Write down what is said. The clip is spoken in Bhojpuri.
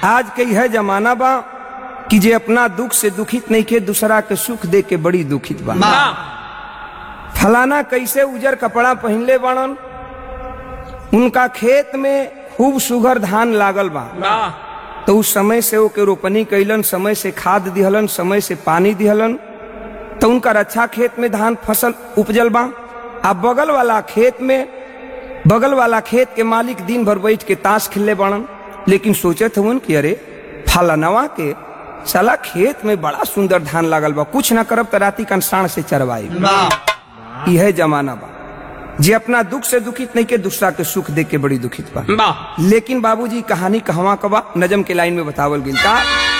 आज के यह जमाना बा कि जे अपना दुख से दुखित नहीं के दूसरा के सुख दे के बड़ी दुखित बा फलाना कैसे उजर कपड़ा पहनले बाड़न उनका खेत में खूब सुघर धान लागल बा तो उस समय से ओके रोपनी कैलन समय से खाद दिहलन समय से पानी दिहलन तो उनका अच्छा खेत में धान फसल उपजल बा आ बगल वाला खेत में बगल वाला खेत के मालिक दिन भर बैठ के ताश खेलले बाड़न लेकिन सोचत हवन कि अरे फलानवा के साला खेत में बड़ा सुंदर धान लागल बा कुछ ना करब तो राती कंसाण से चरवाई यह जमाना बा जे अपना दुख से दुखित नहीं के दूसरा के सुख देख के बड़ी दुखित बा लेकिन बाबूजी कहानी कहवा कबा नजम के लाइन में बतावल गिल का